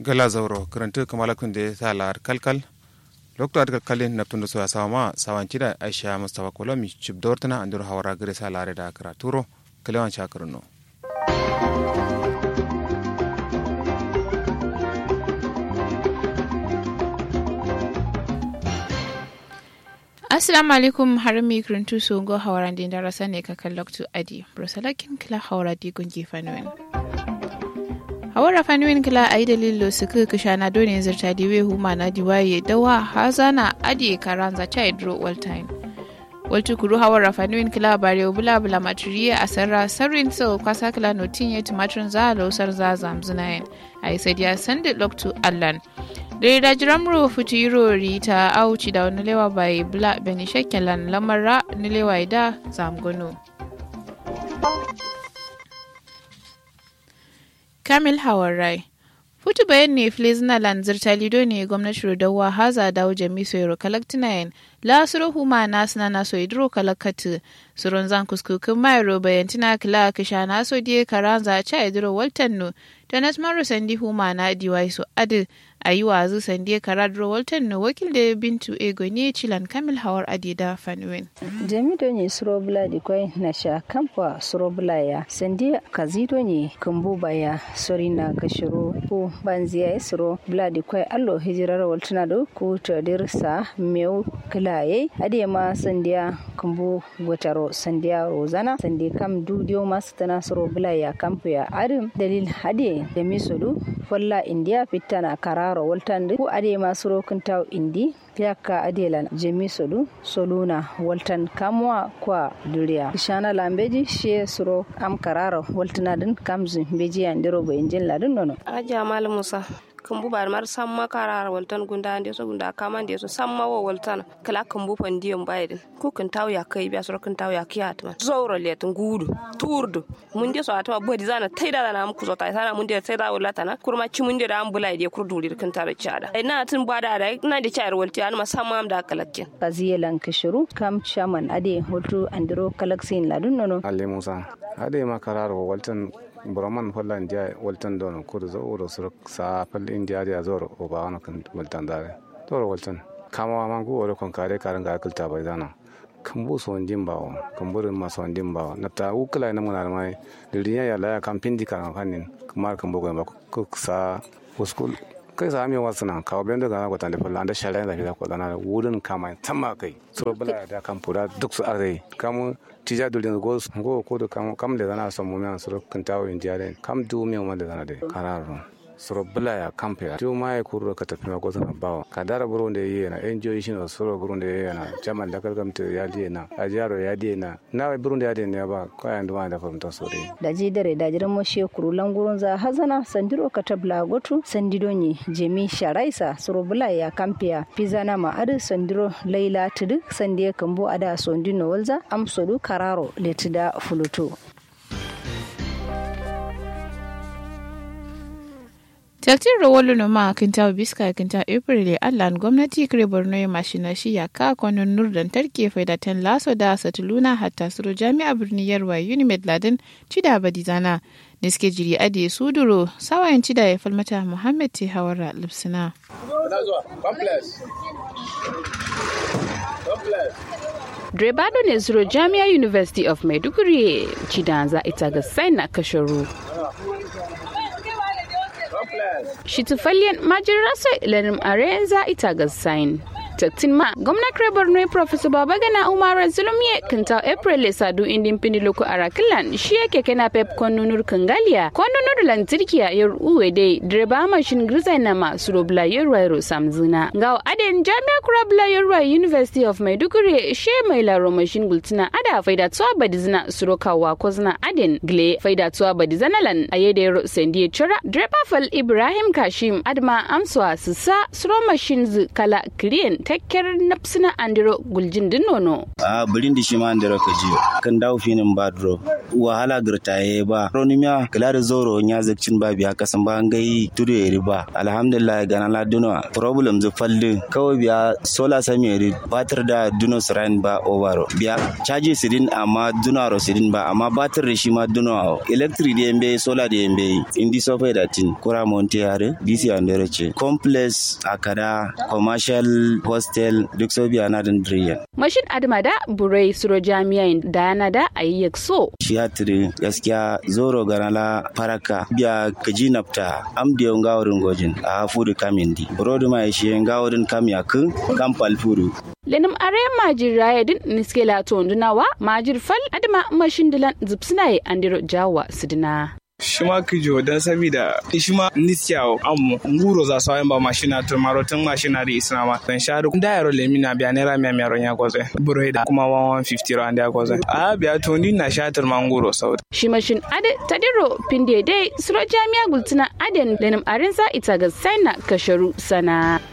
gala zauro karanta kamala kunde ta lar kalkal lokto adga kalin naptundu so asama sawancida aisha mustafa kolomi chibdortana andur hawara gare sa lare da karaturo kalewan shakarno assalamu alaikum har mi kuruntu so go hawaran din darasa ne ka kan lokto adi brosalakin kila hawara di gungi fanuwen hawara fanuwen kila ayi dalilo su ka kisha na dole zirta di we huma na di waye dawa hazana adi karanza chai dro all time waltu kuru hawara fanuwen kila bare bula bula maturiye a sarra sarrin so kwasa kila notin ya tumatrin za lausar za zamzunayen ayi sadiya sandi lokto allan da da jiramro futuro rita auci da wani lewa bai bla beni shekelan lamarra ni lewa da zamgono kamil hawarai futu bayan ne filizina lanzir talido ne gwamnati rodawa haza dawo jami soyaro kalaktinayen la suro huma na suna na so idro kalakatu suron zan kuskukin mayaro bayan tina kila kisha na so die karanza cha idro waltanno tanas maro sandi huma na diwai so adi a yi wazu sandi karadro waltanno wakil da bintu ego ne cilan kamil hawar adida fanuwen jami do ne suro bula di kwai na sha kamfa suro bula ya sandi kazido ne kumbu baya sori na kashiro ko banziya ya suro bula di kwai allo hijirar waltana do ko tadirsa meu kilaye ade ma sandiya kumbu gotaro sandiya rozana sandi kam dudiyo masu tana suro bula ya kamfu ya adim dalil ade da misodu folla india fitana kararo waltande ku ade ma suro kintaw indi fiyakka adelan jemi sodu soluna waltan kamwa kwa duriya shana lambeji she suro am kararo waltana din kamzin beji andiro bo injin ladin nono aja mal musa kambu bar mar samma karar waltan gunda ande so gunda kama ande so samma wo waltan kala kambu pandiyon bayidin ku kan taw ya kai biya so kan taw ya kiyat man zoro let ngudu turdu mun de so atama bodi zana taida da na muku so tai sana mun de taida wallata na kurma ci mun de da am bulai de kurdu kan tare chada ina tun bada da ina de chayar walti an ma samma am da kalakin kaziyelan kishiru kam chaman ade hotu andiro kalaksin ladun nono alle musa ade ma kararo waltan buraman falla india waltan dono kudu zo uro sur sa fal india dia zoro o ba wana kan waltan dare toro waltan kama ma gu oro kon kare karan ga kulta bai dana kan bu so ndin bawo kan burin ma so ndin bawo na ta ukula na mun mai diriya ya la kan pindi kan fanin kamar kan bugo ba ku sa uskul kai sa mi wasu nan kawo bendo ga ko tan da falla da shara da fila ko dana wurin kama tamma kai so bula da kan pura duk su are kamu tija dulin go go ko do kam kam le dana so mumen suro kantawo indiare kam du mi ma le dana de kararo suro bula ya kampe tu mai kuro ka tafi ma ko sana bawo ka dara buru de yi na enjoy shi no suro buru de yi na jaman da kalgam te ya di na a jaro ya di na na buru de ya di ne ba ko ya nduma da famta sore da ji dare da jiran mo she kuru langurun za hazana sandiro ka tabla gotu sandido ni jemi sharaisa suro bula ya kampe pizza na ma adu sandiro laila tudu sandiye kambo ada sondino walza am sodu kararo letida fulutu Taktin rawolu no ma kinta biska kinta April allan gwamnati kire Borno ya mashina shi ya ka kwanon nurdan tarke faidatan laso da satuluna hatta suro jami'a birni yarwa Unimed Ladin cida badizana da suke jiri ade suduro sawayen cida ya falmata Muhammad te hawara lipsina. Drebado ne zuro Jami'a University of Maiduguri cidanza ita ga na kasharu. Shitufalliyan majirasa ilanin arenza ita ga sain. Tattin ma gwamnan kare Borno Professor Babagana Umar Zulumye kinta April Sadu indin pindi loko arakilan shi yake kana pep konunur kangalia konunur lantirkiya yar uwe dai direba mashin grizai na ma surobla yarwairo samzuna ga aden jami'a kurabla yarwa University of Maiduguri she mai laro mashin gultina ada faida tuwa badizna surokawa kozna aden gle faida tuwa badizana lan ayede yaro sendiye chora direba fal Ibrahim Kashim adma amswa susa suro mashin kala kriyen takkar napsina andiro guljin din nono a birin di shi ma andiro ka jiyo kan dawo finin ba dro wahala girtaye ba ronimiya kala da zoro nya zakcin ba biya kasan ba ngai tudu eri ba alhamdulillah gana la duno problem zu falli kawai biya sola sami eri batir da duno sirain ba ovaro biya caji sidin amma duno aro sidin ba amma batir da shi ma duno electric da yambe sola da yambe indi sofa da tin kura monte yare dc andero ce complex akada commercial hostel duk so biya na din driyan mashin adama da burai suro jami'in da yana da ayyak so shi hatiri gaskiya zoro ganala faraka biya kaji nafta am da yawan gawarin gojin a fudu kamindi burodi ma shi yan gawarin kam yakin kam palfuru lenim are majir raya din niskela to ndunawa majir fal adama mashin dilan zipsinaye andiro jawa sidina shima kijo dan sabida shima nisyawo ammo nguro za sawa ba mashina to marotin mashina da isnama dan sharu da yaro lemi na biya naira miya miya ronya goze buro da kuma 150 rand ya goze a biya to ni na shatar manguro sau shi mashin ade tadiro pinde dai suro jami'a gultuna aden lenim arinsa ita ga saina kasharu sana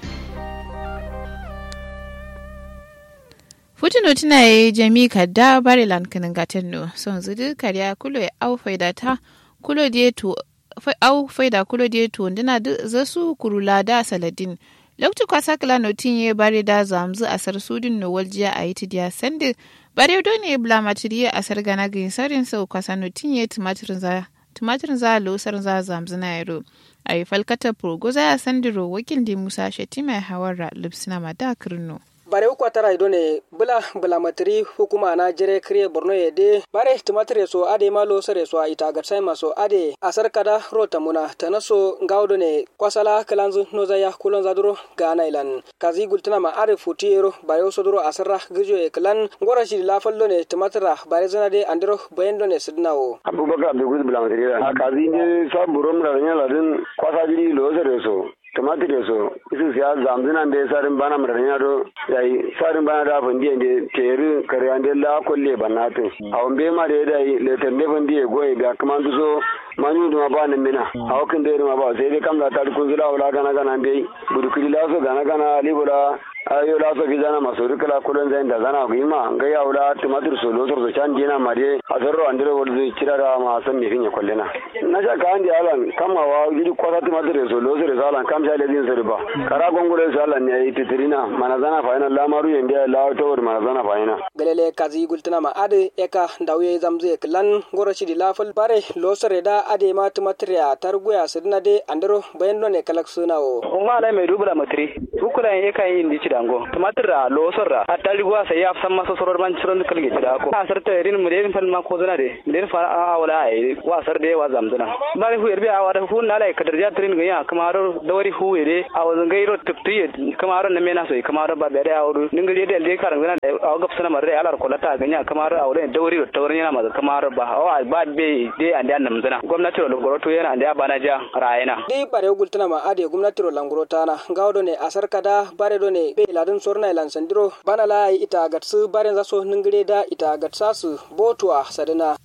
Futuno tuna ye jami kadda bari lan kinin gaten no son zudu kariya kulo ya au faida ta kulo die to au faida kulo die to ndina du zasu kurula da saladin loktu kwasa kala no tinye bari da zamzu asar sudin no waljiya a yi tidiya sande bare do ne bla matiriya asar gana gin sarin sau kwasa no tinye tumatirin za tumatirin za lo sar za zamzu na yaro a yi falkata progoza ya sandiro wakil di musa shetima hawara lipsina mada kirno. bare uku tara ido ne bula bula matiri hukuma na jere kriye borno ye de bare tumatire so ade malo sare so ita ga sai maso ade asar kada rota muna tanaso ngawdo ne kwasala kalanzu noza ya kulon zaduro ga nailan kazi gultuna ma are futiyero bare so duro asarra gijo e klan ngora shi la fallo ne tumatira bare zana de andiro bayendo ne sidnawo abubakar abdul bula matiri ha kazi ne sa burom ra nyala din kwasa jiri lo sare so tumatir da so isu siya zamzina be sarin bana mara nya do yayi sarin bana da fandi ende teri kare ande la kolle banate awon be ma da dai le tende fandi e goye ga kuma so manyu duma ba nan mina awakin da ma ba sai dai kam da tar kun zula wala gana gana be budu kili la so gana gana libura ayo la so gizana maso rikala kulen zain da zana ku ima ga ya wala tumatir so lo so chan dina ma de azarro andire wol zai cirara ma san me finya kollena na sha ka andi alan kama wa gidi kwata tumatir so lo so alan kam sha ledin so ba kara gongure so alan ne titirina mana zana fa ina lamaru yende la to wor mana zana fa ina galele kazi gultuna ma ade eka dawye zamze klan goro shidi lafal bare lo sore da ade ma tumatir ya targuya sidna de andero bayendo ne kalak sunawo umma lai mai dubula matri hukula yin eka yin dici dango tumatir ra lo sorra atali gwa sai ya san masa soror man ciron kalge tida ko asar ta irin mu den fal ma ko zana de den fa a wala ai wa sar de wa zamzana bari hu yerbi a wada hu na lai kadar ja trin ga ya kamaro dawari hu ere a wazan gairo tupti kamaro na mena so kamaro ba bere awru ningiri de de karan gana a gap sana marre alar ko lata ganya kamaro awre dawari do tawrin yana ma kamaro ba wa ba be de ande annam zana gwamnati ro goroto yana ande bana ja rayena di bare gultuna ma ade gwamnati ro langurota na gawdo ne asar kada bare do ne be ladin sorna ilan sandiro bana la ita gatsu bare za so ningire da ita gatsa su botuwa sadina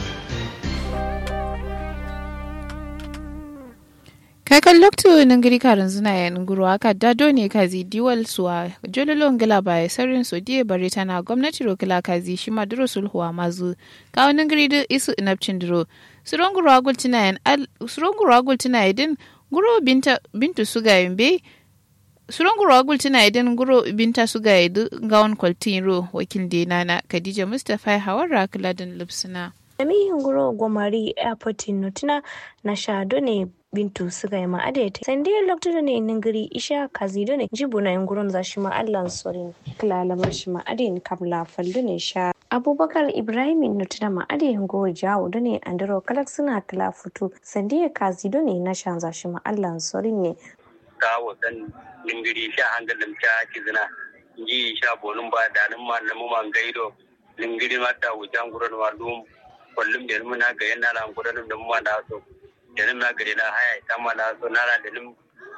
kakan lokto ningiri karin zina ya nguru aka dado ne kazi diwal suwa jololo ngila ba ya sarin so die bare tana gwamnati ro kila kazi shi ma duro sulhuwa mazu kawo ningiri da isu inapcin duro suronguru agul tina yan suronguru agul tina yadin guro binta bintu suga yambe suronguru agul tina yadin guro binta suga yadu gawon kwaltin ro wakil denana khadija mustapha hawar kiladin lipsina Jami'in guro gwamari airport notina na shado ne bintu suga ma adete sandiyar lokacin ne ningiri isha kazido ne jibu na yunguron za shi ma allan sorin kilalamar shi ma adin kabla faldu ne sha abubakar ibrahim nutuna ma adin go jawo da ne andiro kalak suna kila futu sandiyar kazido ne na shan za shi ma allan sorin ne kawo san ningiri sha hangalin ta kizina ji sha bonun ba da nan ma namu man gaido ningiri ma ta wujan gurin ma dum kullum da mun na ga yana na gurin da mu ma da so da na gari na haya ita ma na so na da lim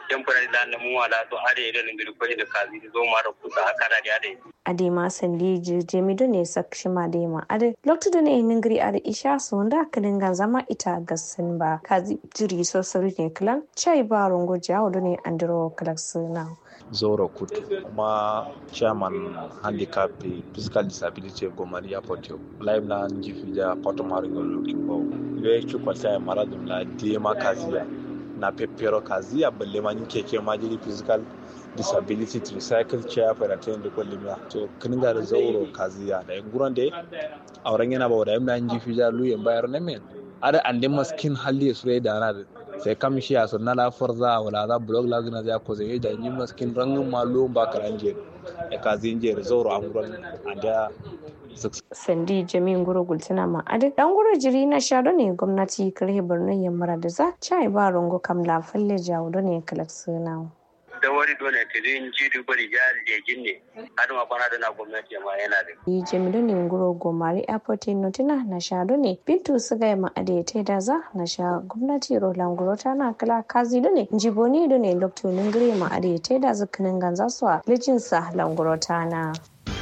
temporary la na mu wala to ade da ngiri ko da kazi zo ma da kusa haka da ade adema sandi jemi do ne sakshima dema ade lokto do ne ningri ade isha sonda kadinga zama ita gasin ba kazi jiri so sori ne klan chai ba rongo jawo do ne andro klaksina zoro kutu kuma chairman handicap physical disability gomari airport live na njifija poto maringo lukimbo ile chukwa cha maradum la dema kazia na pepero kazia balle ma keke ma jiri physical disability tricycle chair for attain da kwallimiya to kininga da zauro kazia da nguran de auren yana ba da yamna njifija lu yan bayar na men ada ande maskin halli sure da na sai kam shi a sunna la forza wala za blog la gina za ko zai da yin maskin rangin malo ba karanje e kazin je zauro an nguran anda sandi jami'in guro gultuna ma adi dan guro jiri na shado ne gwamnati karhe borno yammara da za chai ba rongo kam la falle jawo do ne kalaksuna da wari dole ta zai ji duba da jihar jejin ne har ma kwana da na gwamnati ma yana da yi jami do ne guro gomari airport notina na shado ne bintu suga ma adi ta da za na sha gwamnati roland guro ta na kala kazi do ne jiboni do ne lokto ningire ma adi ta da zakanin ganza su a lijinsa languro ta na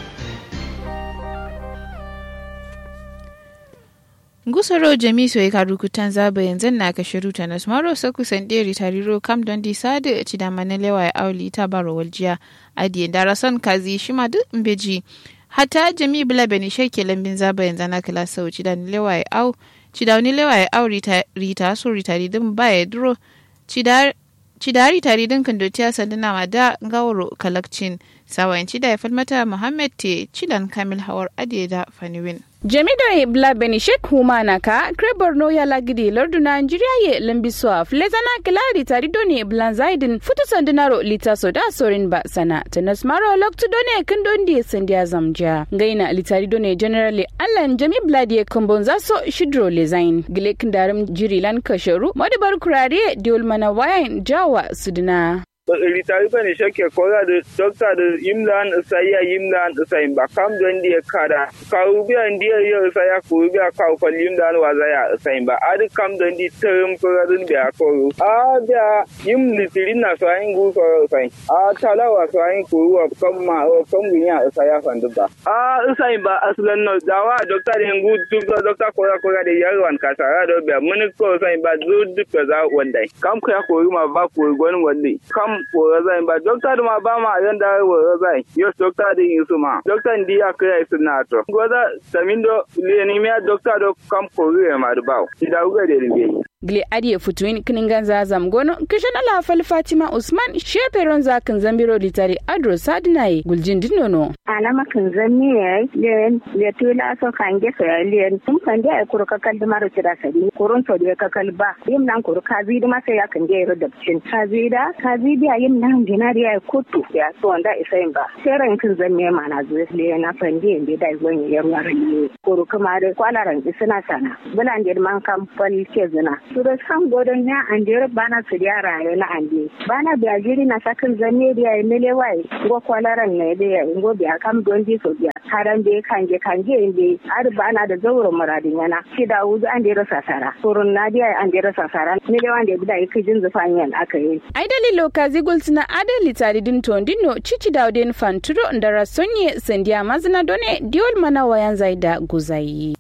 ngusoro jamiso e karukutan zaba yanzu na ka shiru ta nas maro saku sanderi tariro kam don di sade ci da manalewa ya auli ta baro waljiya adiye darason kazi shima duk mbeji hata jami bula beni shake lambin zaba yanzu na kala sau ci da nilewa ya au ci da nilewa ya au rita rita so rita ridin ba ya duro ci da cidari tari din kan dotiya sanduna ma da gawaro kalakcin sawayin cida ya falmata muhammad te cidan kamil hawar adiye da faniwin jamido bla benishek humana ka kre borno ya lagidi lordu nigeria ye lambiswa flezana kilari tari doni blan zaidin futu sandinaro lita soda sorin ba sana tanas maro loktu done kindondi sandia zamja gaina litari done generally allan jami bladi kombon zaso shidro lezain gile kindarim jirilan kasharu modibar kurare diol mana wayan jawa sudina ritari bane shake kora da dokta da yimlan saya yimlan sai ba kam don dia kada karu biya dia ya saya ku biya ka ko yimlan wa zaya sai ba ad kam don di term kora dun biya ko a biya yim litirin na sai ngu ko sai a tala wa sai ku wa kam ma o kam biya saya fandu ba a sai ba aslan no dawa dokta da ngu duk dokta kora kora da yarwan ka sara do biya mun ko sai ba zu duk za wanda kam ka ko ma ba ko gwanin wanda kam wora zai ba dokta da ma ba ma yan da wora zai yo dokta da yin su ma dokta ndi ya kai su na to goza tamindo le ni me dokta do kam ko re ma da bawo da uga da ringe gile adiye futuin kiningan zazam gono kishan ala fal fatima usman sheperon zakin zambiro litari adro sadinaye guljin dinono alama kan zanni ya le le tula so kan ge so le tum kan ge kuru ka kal maro tira sadi kurun to de ka kal ba yim nan kuru ka zi ma sai ya kan ge ro da cin ka zi da ka zi da yim nan dinari ya kutu ya so wanda isain ba sai ran kan zanni ma na zo le na fan ge inde da gon ya ruwa ne kuru kuma da kwalaran isina sana bulan de man kan fal ke zina suro san godon ya ande bana su ya raye na ande bana biya jiri na sakin zanne da ya mele wai go kwalaran ne da ya go biya kam don di so biya haran be kanje kanje inde har bana da zauro muradin yana shi da wuzu an da rasa sara surun na da an da rasa sara ne da wanda da yake jin zufanyan aka yi ai dalilo kazi gulsina adali tari din tondino cici dauden fanturo ndara sonye sendia mazina done diol mana wayan zaida guzayi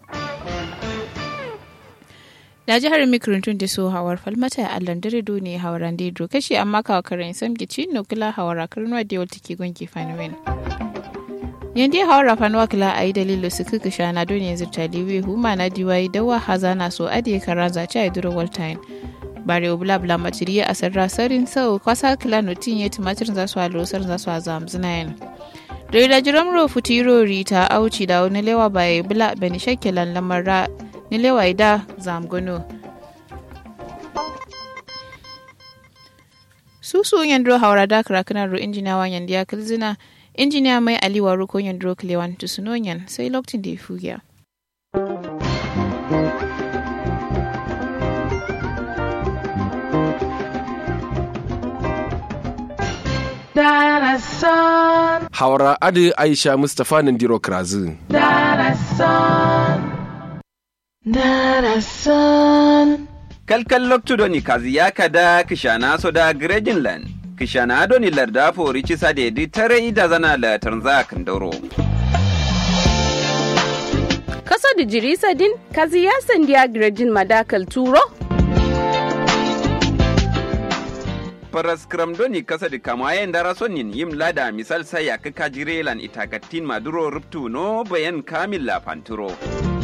da jihar mikrintun da so hawar falmata a landare ne hawaran da idro kashi amma kawo karen sam gici no kila hawara karnuwa da yawta ke gonki fanuwen yanda ya hawara fanuwa kila a yi dalilo su kuka shana don yanzu taliwe huma na diwayi dawa haza na so adiye kara zace a idro waltain bare obula bula matiriya a sarra sarin sau kwasa kila notin ya tumatir za su a losar za su a zamzina yana da jiran ro futiro rita auci da wani lewa bai bula bani shakkilan lamar ni lewaida zamgono susu yandro haura da krakana ro injiniya wa yandi ya kilzina injiniya mai aliwa ro ko yandro klewan tusunoyan sai lokacin da ya fugiya Haura Adi Aisha Mustapha Nandiro Krazu. Darasan. Darasan. kalkal loktudoni kaziya kada kishana soda grejinland kishana doni larda fori cisa da yadi tare ida zana la tanza kandoro Kaso da jirisa din kaziya sandiya grejin madakal turo paras doni kasa da kamayen dara sonin yim lada misal saya kaka jirelan itakatin maduro ruptu no bayan kamil la panturo.